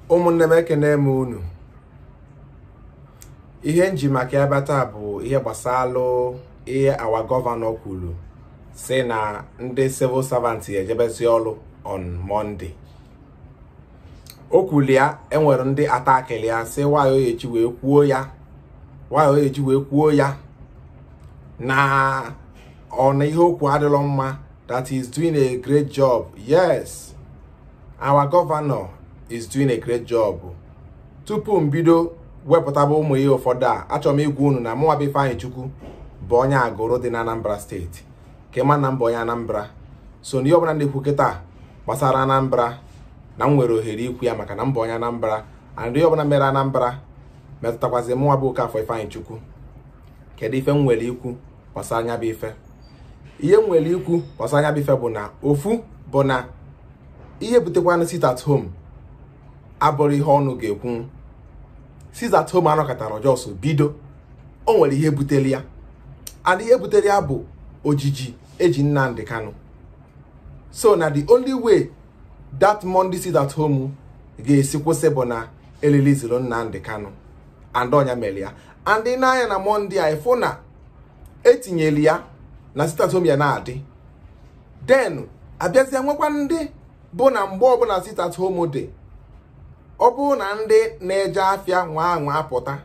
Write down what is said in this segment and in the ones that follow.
ụmụnne m ekene m unu ihe nji maka ebe taa bụ ihe gbasalụ ihe awa gọvanọ kwuru si na ndị civil servant ejebezi ọrụ on Monday o kwuru ya enwere ndị atakịrị ya si nwanyị oyechi wee kwuo ya nwanyị oyechi wee kwuo ya na ọ na ihe okwu adịrọ mma that is doing a great job yes our governor is doing a great job tupu m bido wepụtaba ụmụ ihe ụfọdụ a achọrọ m igwa unu na mụnwa bụ Ifeanyị Chukwu bụ onye agụrụ dị na Anambra steeti ka ịma na mbụ onye Anambra so n'ihe ọbụla na-ekwu kịta gbasara Anambra na m nwere ohere ikwu ya maka na mbụ onye Anambra and ihe ọbụla mere Anambra metụtakwazi mụnwa bụ Okafọ Ifeanyị Chukwu kedu ife m nwere ikwu gbasara anya bụ ife ihe m nwere ikwu gbasara anya bụ ife bụ na ofu bụ na ihe butekwanụ sit at home abụrụ ihe ọnụ ga-ekwu sit at home anọkọtara Jos bido o nwere ihe butere ya and ihe butere ya bụ ojiji eji Nnamdi Kanu so na the only way that Monday sit at home ga-esi kwụsị bụ na elilizuru Nnamdi Kanu and ọnya mere ya and n'anya na Monday a ịfụ na etinyere ya na sit at home ya na-adị den abịazie nwekwa ndị bụ na mgbe ọbụla sit at home dị ọ bụrụ na ndị na-eje afịa nwa anwa apụta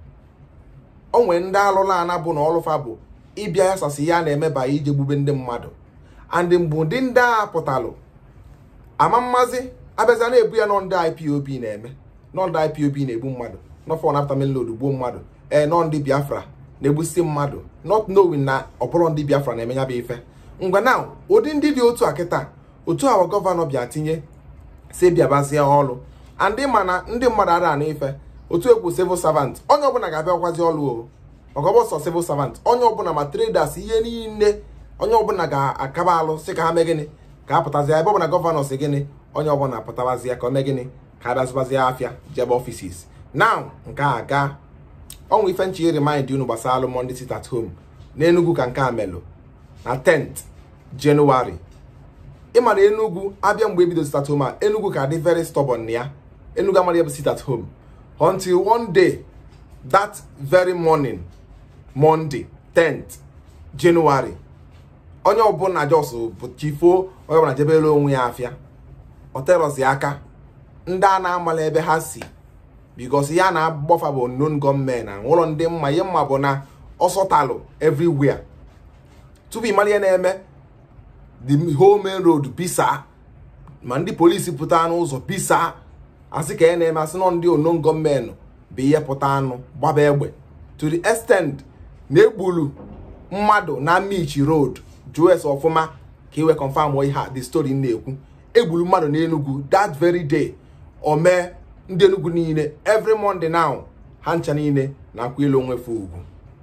o nwere ndị alụla ana bụ na ọlụfa bụ ịbịa ya sasị ya na-emeba ije gbube ndị mmadụ and mgbe ụdị ndị agha pụtalụ ama mmazi abịazia na-ebu ya nọ ndị IPOB na-eme nọ ndị IPOB na-egbu mmadụ nọfọ napụta melod gbuo mmadụ ee nọ ndị Biafra na-egbusi mmadụ not knowing na ọbụrụ ndị Biafra na-eme ya bụ ife ngwa na ụdị ndị dị otu a kịta otu awa gọvanọ bịa tinye si bịabazie ọrụ andị ma na ndị mmadụ ara na ife otu ekwu civil servant onye ọbụla ga-abịakwazi ọrụ o maka ọbọsọ civil servant onye ọbụla ma traders ihe niile onye ọbụla ga-akaba alụ si ka ha mee gịnị ka a pụtazi ebe ọbụla gọvanọ si gịnị onye ọbụla pụtabazi ya ka o mee gịnị ka a bịazụbazi afịa jebe ofisis now nke a gaa ọnwa ife nchi remind unu gbasara alụ Monday sit at home n'Enugu ka nke a melụ na 10th January ịma na Enugu abịa mgbe ebido sit at home a Enugu ka dị very stubborn na ya Enugu amara ebe sit at home until one day that very morning Monday 10th January onye ọbụla Jos bụ chifo onye ọbụla jebere onwe ya afịa oterozi aka ndị a na-amala ebe ha si because ya na-agbafa bụ non gọọmenti na ụlọ ndị mma ihe mma bụ na ọsọtalụ everywhere tupu ịmara ihe na-eme the whole main road bisa ma ndị polisi pụta n'ụzọ bisa asị ka ya na-eme asị nọ ndị onon gọọmenti bụ ihe pụta anụ gbaba egbe to the extent na egburu mmadụ na Michi road jụọ ese ọfụma ka iwe confam ihe the story na-ekwu egburu mmadụ n'Enugu that very day o mee ndị Enugu niile every Monday now ha ncha niile na-akwa ilu onwefe ugwu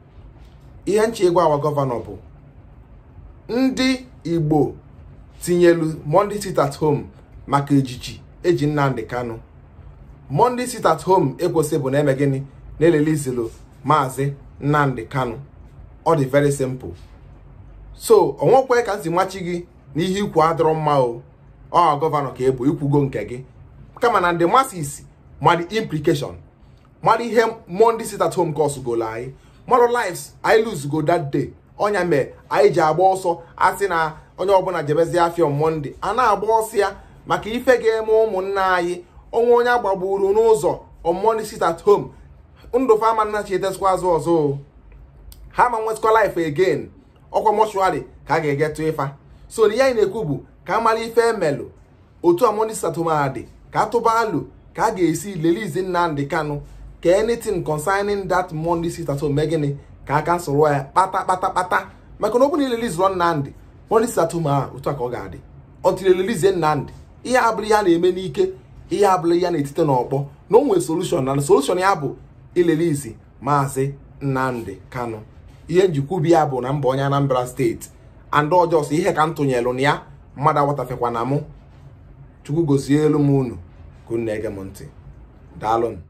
ihe ncha ịgwa awa gọvanọ bụ ndị Igbo tinyelu Monday sit at home maka ejiji eji Nnamdi Kanu Monday sit at home ekwesị bụ na-eme gịnị na-elelizelu maazị Nnamdi Kanu ọ dị very simple so onwekwe ka m si machi gị na ihe ikwu adịrọ mma o ọ gọvanọ ka ebu ikwugo nke gị kama na ndị masis mmadụ implication mmadụ ihe Monday sit at home cost golo anyị mmadụ lives anyị lose go that day ọnya mee anyị ji agba ọsọ asị na onye ọbụla jebezi afịa Monday a na-agba ọsọ ya maka ife ga-eme ụmụnna anyị onwe onye agbagburu n'ụzọ on Monday sit at home ndụ fama nna chetesikwa azụ ọzọ ha ma nwetụkwa life again ọkwa mọshụarị ka a ga-egetụ ịfa so na ihe anyị na-ekwu bụ ka a mara ife emelụ otu a Monday sit at home a dị ka atụba alụ ka a ga-esi lelize Nnamdi Kanu ka anything concerning that Monday sit at home mee gịnị ka aka soro ya kpata kpata kpata maka na ọ bụ na ilelizụrọ Nnamdi Monday sit at home a otu a ka ọ ga-adị until elelize Nnamdi ihe abụrụ ihe a na-eme n'ike ihe abụrụ ihe na-etite n'ọkpọ na o nwere solushon na solushon ya bụ ilelizi maazị Nnamdi Kanu ihe njikwubi ya bụ na mba onye Anambra steeti and ọjọọ ihe ka m tụnyelụ na ya mmadụ awatafekwa na mụ chukwu gozie elu m unu ka unu na-ege m ntị daalụ